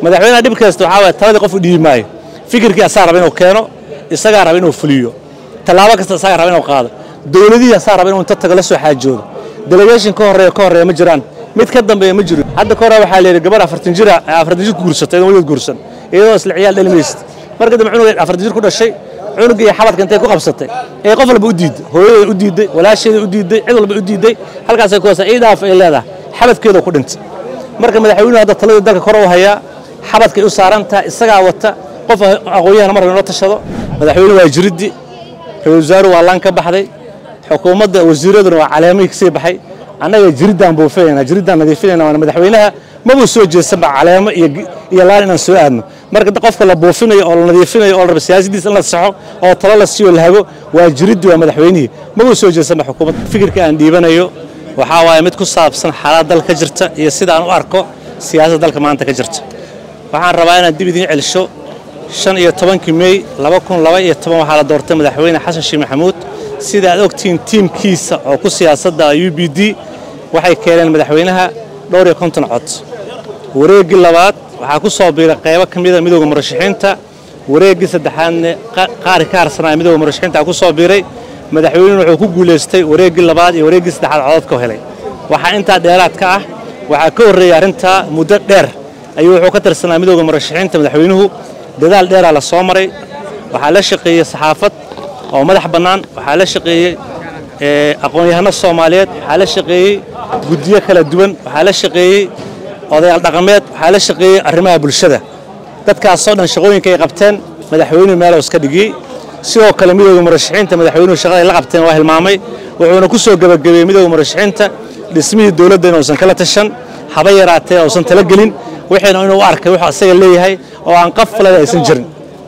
madaxweynaha dhib kasta waxaa waye taladii qof u dhiibi maayo fikirkii asaa raba inuu keeno isagaa raba inuu fuliyo tallaabo kasta isagaa raba inuu qaado dowladihii asaa raba inuu inta tago la soo xaajoodo delegation ka horreeya ka horreeya ma jiraan mid ka dambeeya ma jiro hadda ka hore waxaa la yidhi gabar afartan jira afartan jir guursatay idan weligeed guursan iyadoo isla ciyaal dhali maysid marka dambe cunugeed afartan jir ku dhashay cunugga iyo xabadka intay ku qabsatay ee qof walba u diiday hooyadeeda u diiday walaasheeda u diiday cid walba u diiday halkaasay ku hoosa ciidaaf ay leedahay xabadkeeda ku dhintay marka madaxweynuhu hadda taladii dalka kor u hayaa xabadkay u saaran tahay isagaa wata qof aqoon-yahana mar inoo tashado madaxweynuhu waa jiriddi ra-isul wasaaruhu waa laan ka baxday xukuumadda wasiiraduna waa caleemihii kasii baxay annaga jiriddaan buufinayna jiriddaan nadiifinayna waana madaxweynaha mabuu soo jeesanba caleemo iyo laan inaan soo aadno marka qofka la buufinayo oo la nadiifinayo oo la raba siyaasadiisa in la saxo oo talo la siiyo la hago waa jiriddi waa madaxweynihii mabuu soo jeesanba xukuumadda fikirka aan dhiibanayo waxaa waaye mid ku saabsan xaalad dalka ka jirta iyo sida aan u arko siyaasadda dalka maanta ka jirta waxaan rabaa inaan dib idiin celisho shan iyo tobankii mey laba kun laba iyo toban waxaa la doortay madaxweyne xasan sheekh maxamuud sida aad ogtihiin tiimkiisa oo ku siyaasadda u b d waxay keeneen madaxweynaha dhowr iyo konton cod wareeggii labaad waxaa ku soo biiray qaybo ka mida midooda murashaxiinta wareeggii saddexaadna qaari ka harsanaya midooda murashaxiinta ku soo biiray madaxweynuhu wuxuu ku guulaystay wareeggii labaad iyo wareeggii saddexaad codadka helay waxaa intaa dheeraad ka ah waxaa ka horreeyay arrintaa muddo dheer ayuu wuxuu ka tirsanaa midooda murashaxiinta madaxweynuhu dadaal dheeraa la soo maray waxaa la shaqeeyey saxaafad oo madax bannaan waxaa la shaqeeyey aqoon-yahano soomaaliyeed waxaa la shaqeeyey guddiyo kala duwan waxaa la shaqeeyey odayaal dhaqameed waxaa la shaqeeyey arrimaha bulshada dadkaasoo dhan shaqooyinka ay qabteen madaxweynuhu meelow iska dhigiyey sidoo kale midooda murashaxiinta madaxweynuhu shaqaday la qabteen waa hilmaamay wuxuuna ku soo gebagabeeyey midooda murashaxiinta dhismihii dowladda inuusan kala tashan haba yaraatee uusan tala gelin wixiina inuu u arkay wuxuu asaga leeyahay oo aan qaf falada aysan jirin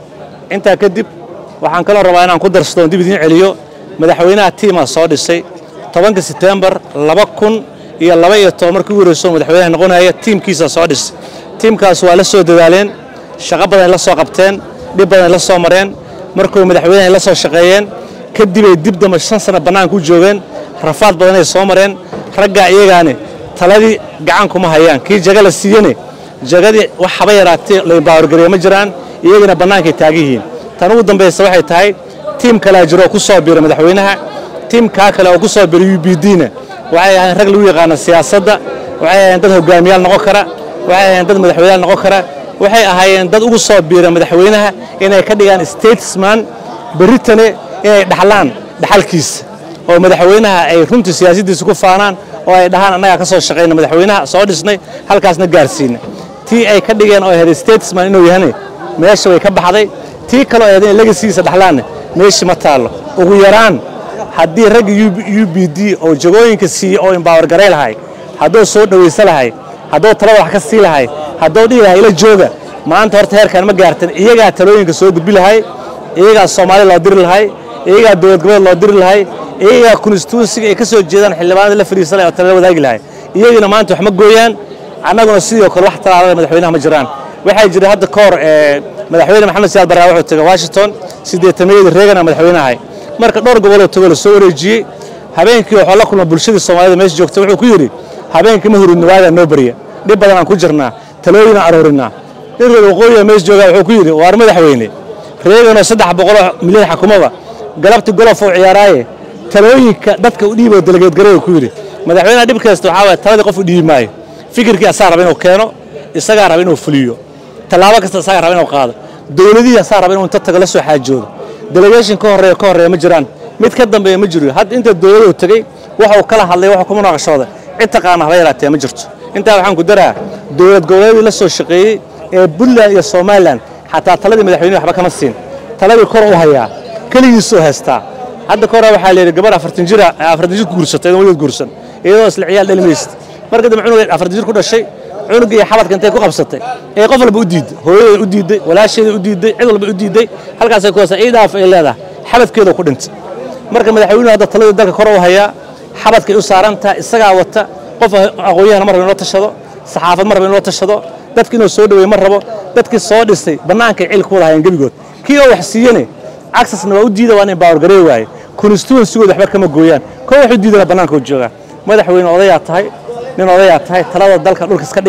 intaa kadib waxaan kaloo rabaa inaan ku darsadoon dib idiin celiyo madaxweynaha tiimaa soo dhisay tobanka setembar laba kun iyo laba iyo toban markii ugu horreysoo madaxweynaha noqonaya tiimkiisa soo dhisay tiimkaas waa la soo dadaaleen shaqo badan ay la soo qabteen dhib badan ay la soo mareen markuu madaxweynaha ay la soo shaqeeyeen kadibay dib dambe shan sano bannaanka u joogeen rafaad badan ay soo mareen raggaa iyagaani taladii gacan kuma hayaan kii jaga la siiyene jagadii wax haba yaraatee laybaawargareeye ma jiraan iyagana bannaankay taagan yihiin tan ugu dambaysa waxay tahay tiim kalea jiro oo ku soo biiray madaxweynaha tiimkaa kale oo ku soo biiray u b d-na waxay ahayn rag lagu yaqaano siyaasadda waxay ahayn dad hogaamiyaal noqon kara waxay ahayn dad madaxweyneyaal noqon kara waxay ahaayeen dad ugu soo biira madaxweynaha inay ka dhigaan statesman berritane inay dhaxlaan dhaxalkiisa oo madaxweynaha ay runtii siyaasaddiisa ku faanaan oo ay dhahaan annagaa ka soo shaqayna madaxweynaha soo dhisnay halkaasna gaarsiina tii ay ka dhigeen oo ahayd statesman inuu yahane meesha way ka baxday tii kaloo ahayd inay legasiisa dhaxlaanne meeshii ma taallo ugu yaraan haddii ragga u b d oo jagooyinka siiye oo imbaawar garay lahay hadduu soo dhowaysa lahay hadduu talada wax ka sii lahay hadduu dhihi lahay ila jooga maanta horta heerkaan ma gaartan iyagaa talooyinka soo gudbi lahay iyagaa soomaali loo diri lahay iyagaa dowlad goboleed loo diri lahay iyagaa konstituensiga ay ka soo jeedaan xildhibaanada la fadhiisa lahay oo talada wadaagi lahay iyagina maanta wax ma gooyaan annaguna sidoo kale wax talaalada madaxweynaha ma jiraan waxaa jira hadda ka hor madaxweyne maxamed siyaad barraa wuxuu tegay washington siddeetamayadii reegana madaxweynahay marka dhowr goboloo tago la soo wareejiyey habeenkii waxuu la kulma bulshadii soomaalida meesha joogta wuxuu ku yidhi habeenkii ma huridno waagaa noo barya dhib badan aan ku jirnaa talooyin aan aroorinaa nin reer waqooyiga meesha joogaa wuxuu ku yidhi waar madaxweyne reeganoo saddex boqoloo milyan xakumada galabti golof uu ciyaaraaye talooyinka dadka u dhiiboo dalageedgareeyu ku yidhi madaxweynaha dhib kasta waxaa waye taladii qof u dhiibi maayo fikirkii asaa raba inuu keeno isagaa raba inuu fuliyo tallaabo kasta isagaa raba inuu qaado dowladihii asaa raba inuu inta tago la soo xaajoodo delegation ka horreeya ka horreeya ma jiraan mid ka dambeeya ma jiro hadda inta dowladuu tegey waxuu kala hadlay waxuu kuma naqashooda cid taqaana haba yaraatee ma jirto intaa waxaan ku daraa dowlad goboleedii la soo shaqeeyey ee puntland iyo somalilan xataa taladii madaxweynehi waxba kama siin taladii kor u hayaa keligiisuu haystaa hadda ka hore waxaa la yidhi gabar afartan jira afartan jir guursatay idan weligeed guursan iyadoo isla ciyaal dhali maysid marka dambe cunugeed afartan jir ku dhashay cunugga iyo xabadka intay ku qabsatay ee qof walba u diiday hooyadeeda u diiday walaasheeda u diiday cid walba u diiday halkaasay ku hoosa ciidaaf ay leedahay xabadkeeda ku dhintay marka madaxweynuhu hadda taladii dalka kor u hayaa xabadkay u saaran tahay isagaa wata qof aqoon-yahana mar raba inoo tashado saxaafad mar raba inoo tashado dadki inuu soo dhaweeye mar rabo dadkii soo dhisay bannaankay cil ku wada hayeen gebigood kii oo wax siiyene acsesna waa u diida waa inay baawar garee waaye constituensigooda waxba kama gooyaan koo wax u diidana bannaanka u joogaa madaxweyne odayaa tahay nin odayaa tahay talada dalka dhulka iska dhig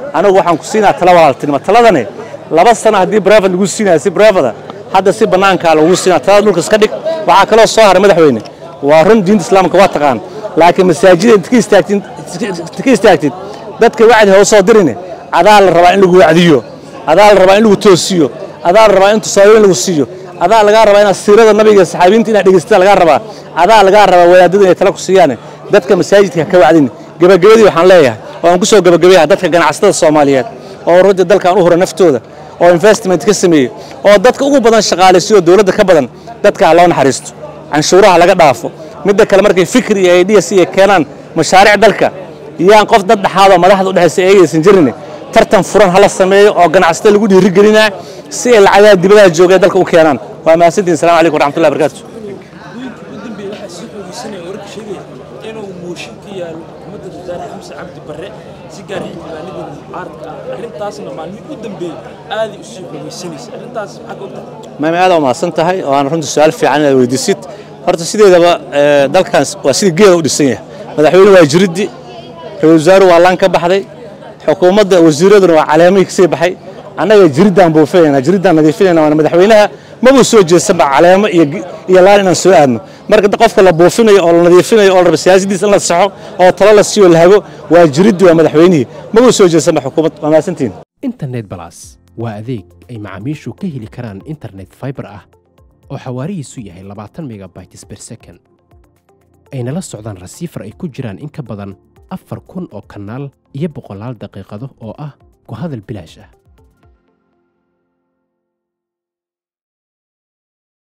anigu waxaan ku siinaa tala walaaltinimo taladani laba sano haddii brevet lagu siinaya si brevada hadda si bannaankaa lagu siinaa talada dhulka iska dhig waxaa kaloo soo haray madaxweyne waa run diinta islaamka waa taqaan laakiin masaajida inta ka istaagtid inta ka istaagtid dadka wacdi ha u soo dirine adaa la rabaa in lagu wacdiyo adaa la rabaa in lagu toosiyo adaa la rabaa in tusaalooyin lagu siiyo adaa lagaa rabaa inaad siirada nabiga iyo saxaabiinta inaad dhegaysata lagaa rabaa adaa lagaa rabaa wadaadada inay tala ku siiyaane dadka masaajidka ha ka wacdin gebagabadii waxaan leeyahay oo aan ku soo gebagabeeyaha dadka ganacsatada soomaaliyeed oo runtii dalkan u hura naftooda oo investment ka sameeyey oo dadka ugu badan shaqaalaysiyo dowladda ka badan dadka ha loo naxariisto canshuuraha laga dhaafo midda kale markay fikri iyo ideas iyo keenaan mashaariic dalka yaan qof dad dhexaadoo madaxda udhexaysa eegaysan jirin tartan furan hala sameeyo oo ganacsatada lagu dhiirigelinaa si ay lacagaha dibadaha joogeen dalka u keenaan waa mahadsantihin assalamu calaykum waraxmatullahi barakatu gudooyinka ugu dambeeyay waxaa sii xoogeysanaya wararka sheegaya inuu mooshin ka yaalo xukuumadda wasaare xamse cabdi barre si gaar xildhibaanada mucaaradka ah arrintaasna maalmihii u dambeeyey aaday usii xoogeysanaysa arrintaas maxaa ka ogtahay maami aad umahadsan tahay oo aan runtii su-aal fiican inaad weydiisid horta sideedaba dalkan waa sidii geeda u dhisan yahay madaxweyne waa jiriddi ra-isul wasaaru waa laan ka baxday xukuumadda wasiiraduna waa caleemihii kasii baxay annaga jiriddaan buufinayna jiriddaan nadiifinayna waana madaxweynaha mabuu soo jeesanba caleemo iyo laan inaan soo aadno marka qofka la buufinayo oo la nadiifinayo oo la raba siyaasadiisa in la saxo oo talo la siiyo la hago waa jiriddi waa madaxweynihii mabuu soo jeesanba xukuumad waa mahadsantihin internet balas waa adeeg ay macaamiishu ka heli karaan internet fiber ah oo xawaarihiisu yahay labaatan megabytes per second ayna la socdaan rasiifar ay ku jiraan in ka badan afar kun oo kanaal iyo boqolaal daqiiqado oo ah ku hadal bilaash ah